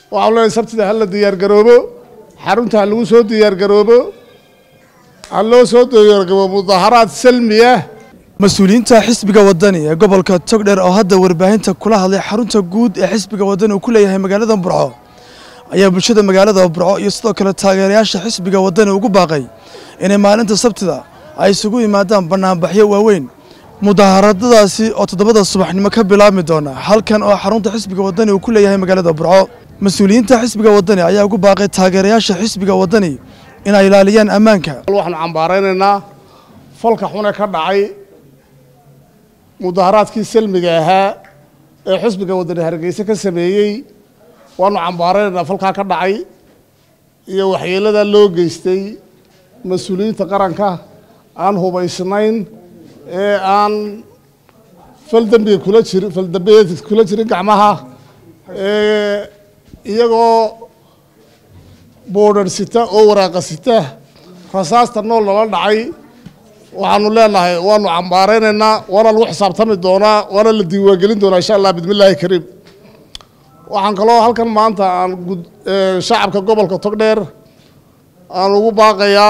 waxaan leeyahay sabtida ha la diyaargaroobo xarunta ha lagu soo diyaargaroobo ha loo soo diyaargaroobo mudaharaad salmi ah mas-uuliyiinta xisbiga wadani ee gobolka togdheer oo hadda warbaahinta kula hadlay xarunta guud ee xisbiga wadani uu ku leeyahay magaalada burco ayaa bulshada magaalada burco iyo sidoo kale taageerayaasha xisbiga wadani ugu baaqay inay maalinta sabtida ay isugu yimaadaan banaanbaxyo waaweyn mudaaharadadaasi oo toddobada subaxnimo ka bilaabmi doona halkan oo xarunta xisbiga wadani uu ku leeyahay magaalada burco mas-uuliyiinta xisbiga wadani ayaa ugu baaqay taageerayaasha xisbiga wadani inay ilaaliyaan ammaanka waxaanu cambaaraynaynaa falka xune ka dhacay mudaharaadkii salmiga ahaa ee xisbiga wadani hargeysa ka sameeyey waanu cambaaraynaynaa falkaa ka dhacay iyo waxyeelada loo geystay mas-uuliyiinta qaranka aan hubaysnayn ee aan fal dembiga kula jirin fal dembiyeed kula jirin gacmaha ee iyagoo boodhar sita oo waraaqa sita rasaasta nool lala dhacay waxaanu leenahay waanu cambaaraynaynaa waana lagu xisaabtami doonaa waana la diiwaangelin doonaa insha allah bismillaahi kariim waxaan kaloo halkan maanta aan gud shacabka gobolka togdheer aan ugu baaqayaa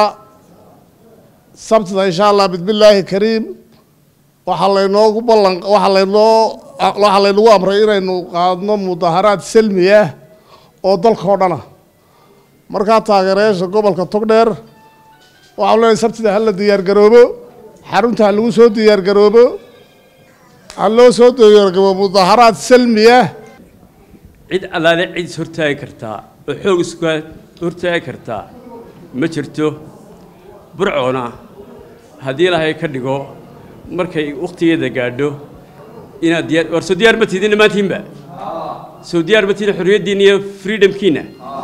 sabtida insha allah bismillaahi kariim waxaa laynoogu ballan waxaa laynoo waxaa laynagu amray inaynu qaadno mudaharaad salmi ah oo dalka oo dhana markaa taageerayaasha gobolka togdheer waxaan leeyahay sabtida ha la diyaargaroobo xarunta ha lagu soo diyaargaroobo ha loo soo diyaargaroobo mudaharaad salmi ah cid allaale cid is hortaagi kartaa oo xoog isku hortaagi kartaa ma jirto burcoona haddii ilaahay ka dhigo markay wakhtigeeda gaadho inaad diyaar war soo diyaar ma tidin dhammaantiinba soo diyaar ma tidin xorriyaddiinna iyo freedomkiinna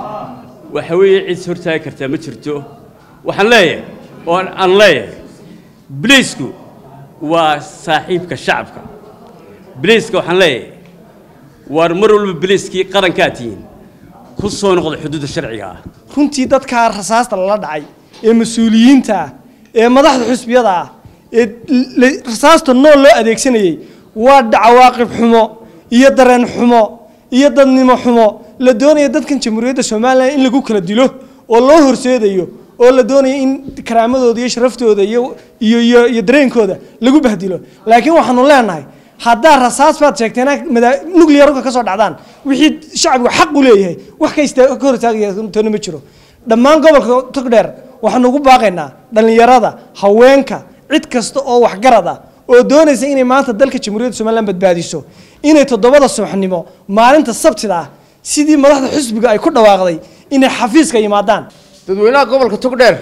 waxa weeye cid is hortaagi kartaa ma jirto waxaan leeyahay oo aan leeyahay biliisku waa saaxiibka shacabka biliiska waxaan leeyahay waar mar walba biliiskii qarankaa tihiin ku soo noqda xuduudda sharciga ah runtii dadkaa rasaasta lala dhacay ee mas-uuliyiinta ah ee madaxda xusbiyada ah ee rasaasta nool loo adeegsanayey waa dhacawaaqib xumo iyo dareen xumo iyo dadnimo xumo la doonaya dadkan jamhuuriyadda somalilan in lagu kala dilo oo loo horseedayo oo la doonaya in karaamadooda iyo sharaftooda iyo iyo iyo iyo dareenkooda lagu bahdilo laakiin waxaanu leenahay haddaa rasaas baad sheegteen nuclearka ka soo dhacdaan wixii shacbigu xaq u leeyahay wax ka ka hor istaagtoona ma jiro dhammaan gobolka togdheer waxaanu ugu baaqaynaa dhallinyarada haweenka cid kasta oo waxgarad ah oo doonaysa inay maanta dalka jamhuuriyadda somalilan badbaadiso inay toddobada subaxnimo maalinta sabtida ah sidii madaxda xusbiga ay ku dhawaaqday inay xafiiska yimaadaan dadweynaha gobolka togdheer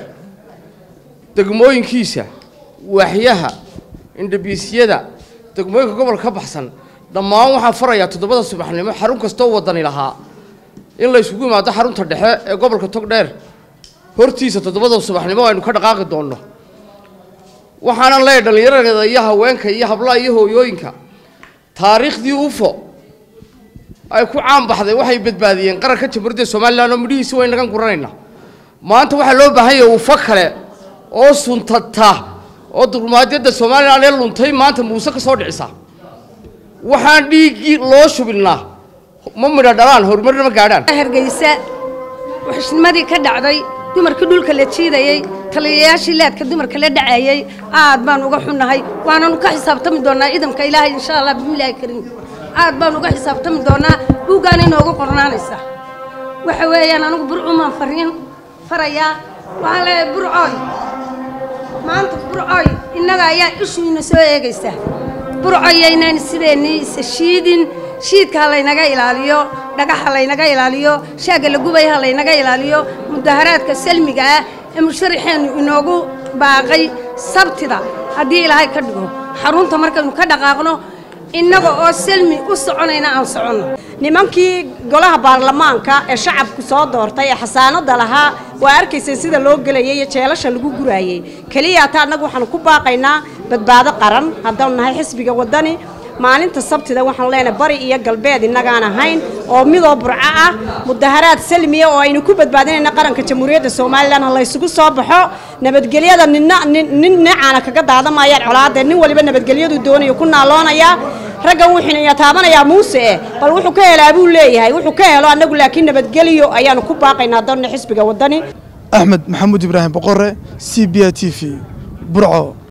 degmooyinkiisa waaxyaha indhabiisyada degmooyinka gobolka ka baxsan dhammaan waxaan farayaa toddobada subaxnimo xarun kastoo wadani lahaa in la isugu yimaado xarunta dhexe ee gobolka togdheer hortiisa toddobada subaxnimo aynu ka dhaqaaqi doonno waxaanan leeyahay dhallinyarada iyo haweenka iyo hablaha iyo hooyooyinka taariikhdii ufo ay ku caan baxday waxay badbaadiyeen qaranka jamhuuriyadda somalilan oo midhihiisi way nagan guranaynaa maanta waxaa loo baahan yahay ufo kale oo suntata oo dulmaadyadda somalilan ee luntay maanta muuse ka soo dhicisa waxaan dhiiggii loo shubinaa ma midha dhalaan horumarna ma gaadhaan hargeysa waxishnimadii ka dhacday dumarkii dhulka la jiidayey taliyayaashii leedka dumarka la dhacayey aad baan uga xunnahay waananu ka xisaabtami doonaa ciidanka ilaahay insha allah bismillaahi kariim aad baan uga xisaabtami doonaa buuggaan inoogu qornaanaysa waxa weeyaan anigu burcumaan fariin farayaa waxaan leeyahay burcooy maanta burcoy innaga ayaa ishu ina soo eegaysa burcoyaynaan sideennii isa shiidin shiidka ha laynaga ilaaliyo dhagaxa laynaga ilaaliyo shaagga la gubaya ha laynaga ilaaliyo mudaharaadka salmiga ah ee musharaxeennu inoogu baaqay sabtida haddii ilaahay ka dhigo xarunta markaynu ka dhaqaaqno innaga oo salmi u soconayna aan soconno nimankii golaha baarlamaanka ee shacabku soo doortay ee xasaanada lahaa waa arkaysay sida loo gelayay iyo jeelasha lagu guraayey keliya ata annagu waxaanu ku baaqaynaa badbaado qaran haddaanu nahay xisbiga waddani maalinta sabtida waxaanu leenahay bari iyo galbeed innagaan ahayn oo midoo burco ah mudaharaad salmiya oo aynu ku badbaadinayna qaranka jamhuuriyadda somalilan ha laysugu soo baxo nabadgelyada ninna nin nin neecaana kaga daadamayaan colaadee nin waliba nabadgelyadu doonayo ku naaloonaya raggan wuu xiniya taabanayaa muuse eh bal wuxuu ka helaa buu leeyahay wuxuu ka helo annagu laakiin nabadgeliyo ayaanu ku baaqaynaa doonna xisbiga waddani axmed maxamuud ibraahim boqore c b a t v burco